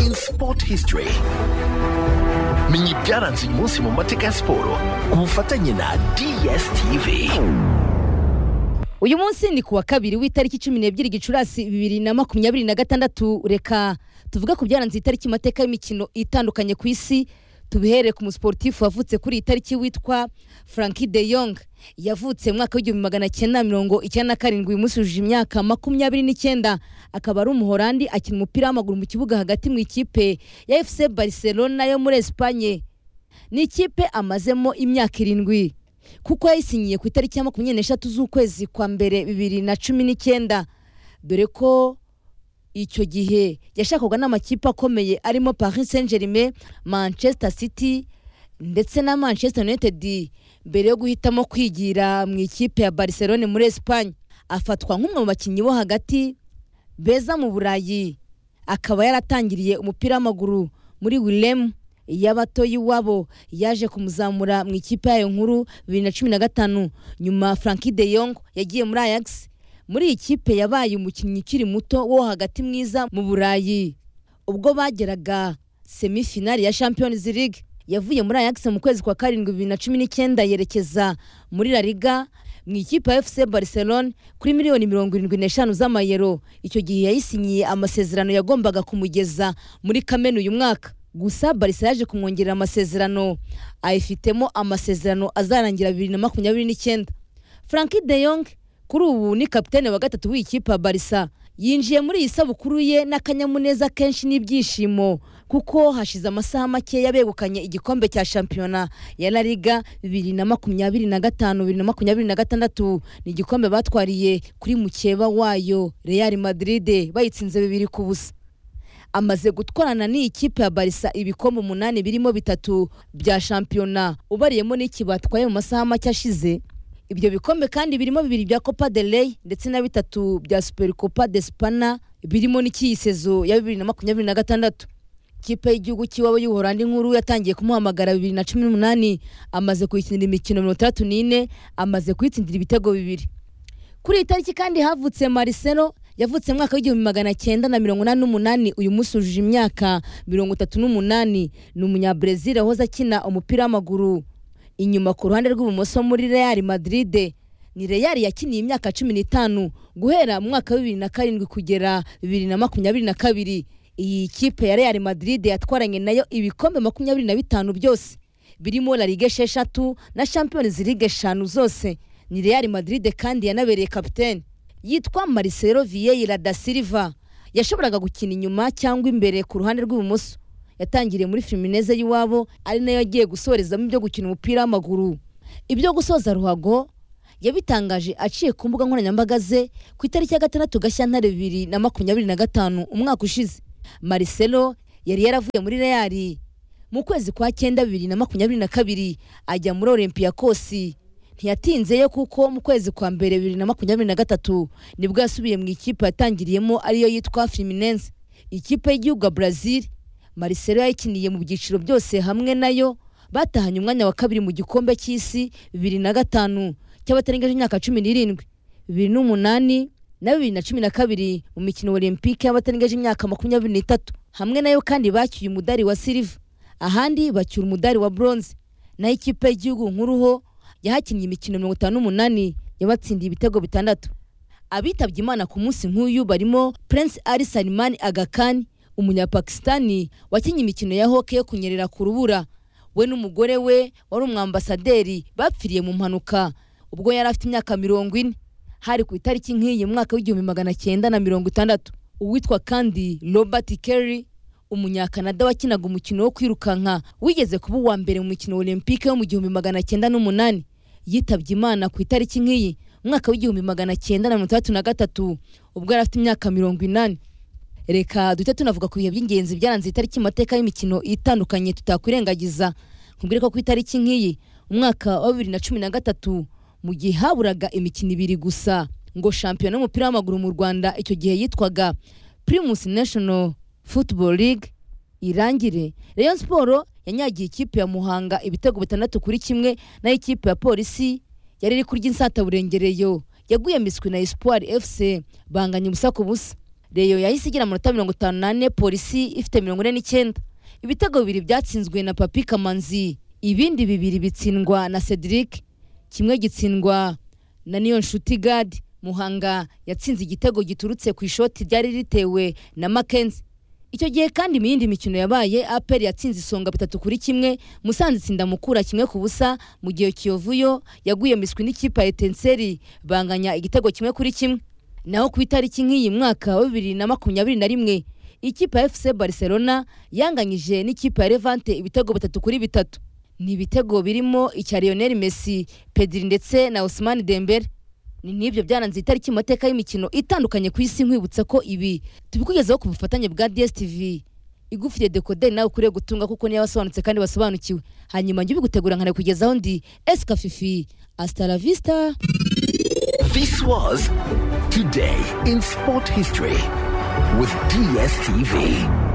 in Sport History menya ibyaranze uyu munsi mu mateka ya siporo ku bufatanye na DSTV uyu munsi ni kuwa kabiri w'itariki cumi n'ebyiri gicurasi bibiri na makumyabiri na gatandatu reka tuvuge ku byaranze itariki mu mateka y'imikino itandukanye ku isi tubihereye ku musiporutifu wavutse kuri iyi tariki witwa franki de yong yavutse mu mwaka w'igihumbi magana cyenda mirongo icyenda na karindwi uyu munsi yujuje imyaka makumyabiri n'icyenda akaba ari umuhorandi akina umupira w'amaguru mu kibuga hagati mu ikipe ya efuse barcelona yo muri esipanye ni ikipe amazemo imyaka irindwi kuko yayisinyiye ku itariki ya makumyabiri n'eshatu z'ukwezi kwa mbere bibiri na cumi n'icyenda dore ko icyo gihe yashakwaga n'amakipe akomeye arimo paris saint germain manchester city ndetse na manchester united mbere yo guhitamo kwigira mu ikipe ya barcelone muri esipanye afatwa nk'umwe mu bakinnyi bo hagati beza mu burayi akaba yaratangiriye umupira w'amaguru muri wilemu y'abato y'iwabo yaje kumuzamura mu ikipe yayo nkuru bibiri na cumi na gatanu nyuma franki de yong yagiye muri ajax muri iyi kipe yabaye umukinnyi ukiri muto wo hagati mwiza mu burayi ubwo bageraga semifinari ya champions league yavuye muri ajax mu kwezi kwa karindwi bibiri na cumi n'icyenda yerekeza muri la liga mu ikipe ya fc barcelone kuri miliyoni mirongo irindwi n'eshanu z'amayero icyo gihe yayisinyiye amasezerano yagombaga kumugeza muri kamena uyu mwaka gusa barisa yaje kumwongerera amasezerano ayifitemo amasezerano azarangira bibiri na makumyabiri n'icyenda franki de yong kuri ubu ni kapitene wa gatatu w'ikipe ya barisa yinjiye muri iyi sabukuru ye n'akanyamuneza kenshi n'ibyishimo kuko hashize amasaha make yabegukanye igikombe cya shampiyona ya la liga bibiri na makumyabiri na gatanu bibiri na makumyabiri na gatandatu ni igikombe batwariye kuri mukeba wayo real madrid bayitsinze bibiri ku busa amaze gutwarana n'iyi kipe ya barisa ibikombe umunani birimo bitatu bya shampiyona ubariyemo n'iki batwaye mu masaha make ashize ibyo bikombe kandi birimo bibiri bya copa de rey ndetse na bitatu bya super copa de spana birimo n'ikiyisezo ya bibiri na makumyabiri na gatandatu ikipe y'igihugu cy'iwabo y'ubuhorandi nkuru yatangiye kumuhamagara bibiri na cumi n'umunani amaze kuyikinira imikino mirongo itandatu n'ine amaze kuyitsindira ibitego bibiri kuri iyi tariki kandi havutse mariselo yavutse mu mwaka w'igihumbi magana cyenda na mirongo inani n'umunani uyu munsi wujuje imyaka mirongo itatu n'umunani ni umunyabrezil wahoze akina umupira w'amaguru inyuma ku ruhande rw'ibumoso muri real madrid ni real yakiniye imyaka cumi n'itanu guhera mu mwaka wa bibiri na karindwi kugera bibiri na makumyabiri na kabiri iyi kipe ya real madrid yatwaranye nayo ibikombe makumyabiri na bitanu byose birimo la ligue esheshatu na champions league eshanu zose ni real madrid kandi yanabereye kapitene yitwa marcelo vieira da silva yashoboraga gukina inyuma cyangwa imbere ku ruhande rw'ibumoso yatangiriye muri Fluminense y'iwabo ari nayo agiye gusorezamo ibyo gukina umupira w'amaguru ibyo gusoza ruhago yabitangaje aciye ku mbuga nkoranyambaga ze ku itariki ya gatandatu gashyantare bibiri na makumyabiri na gatanu umwaka ushize Marcelo yari yaravuye muri Real mu kwezi kwa cyenda bibiri na makumyabiri na kabiri ajya muri Olympiacos ntiyatinzeyo kuko mu kwezi kwa mbere bibiri na makumyabiri na gatatu nibwo yasubiye mu ikipe yatangiriyemo ariyo yitwa Fluminense ikipe y'igihugu ya Brazil Marcelo yayikiniye mu byiciro byose hamwe nayo batahanye umwanya wa kabiri mu gikombe cy'isi bibiri na gatanu cy'abatarengeje imyaka cumi n'irindwi bibiri n'umunani na bibiri na cumi na kabiri mu mikino olympique y'abatarengeje imyaka makumyabiri n'itatu hamwe nayo kandi bacyuye umudari wa silva ahandi bacyura umudari wa bronze naho ikipe y'igihugu nkuru ho yahakinnye imikino mirongo itanu n'umunani yabatsindiye ibitego bitandatu abitabye imana ku munsi nk'uyu barimo prince ali salimani agakani umunyapakistani wakinnye imikino ya hoke yo kunyerera ku rubura we n'umugore we wari umwambasaderi bapfiriye mu mpanuka ubwo yari afite imyaka mirongo ine hari ku itariki nk'iyi mu mwaka w'igihumbi magana cyenda na mirongo itandatu uwitwa kandi robert kerry umunyakanada wakinaga umukino wo kwirukanka wigeze kuba uwa mbere mu mukino olympique wo mu gihumbi magana cyenda n'umunani yitabye imana ku itariki nk'iyi mu mwaka w'igihumbi magana cyenda na mirongo itandatu na gatatu ubwo yari afite imyaka mirongo inani reka duhita tunavuga ku bihe by'ingenzi byaranze itariki mu mateka y'imikino itandukanye tutakwirengagiza nkubwire ko ku itariki nk'iyi umwaka wa bibiri na cumi na gatatu mu gihe haburaga imikino ibiri gusa ngo shampiyona y'umupira w'amaguru mu rwanda icyo gihe yitwaga primus national football league irangire rayon siporo yanyagiye ikipe ya muhanga ibitego bitandatu kuri kimwe naho ikipe ya polisi yari iri kurya insataburengereyo yaguye miswi na espoir fc banganya ubusa ku busa reyo yahise igira amanota mirongo itanu n'ane polisi ifite mirongo ine n'icyenda ibitego bibiri byatsinzwe na papi kamanzi ibindi bibiri bitsindwa na cedric kimwe gitsindwa na niyonshuti gadi muhanga yatsinze igitego giturutse ku ishoti ryari ritewe na makenzi icyo gihe kandi mu yindi mikino yabaye aperi yatsinze isonga bitatu kuri kimwe musanze itsinda mukura kimwe ku busa mu gihe kiyovuyo yaguye miswi n'ikipe ya etenseri banganya igitego kimwe kuri kimwe naho ku itariki nk'iyi mwaka wa bibiri na makumyabiri na rimwe ikipe ya fc barcelona yanganyije n'ikipe ya levante ibitego bitatu kuri bitatu ni ibitego birimo icya lionel messi pedri ndetse na osimani dembere ni n'ibyo byaranze itariki mu mateka y'imikino itandukanye ku isi nkwibutsa ko ibi tubikugezaho ku bufatanye bwa dstv igufitiye dekoderi nawe ukuriye gutunga kuko niyo wasobanutse kandi wasobanukiwe hanyuma njye ubigutegura nkanabikugezaho ndi esika fifi vista This was Today in Sport History with DSTV.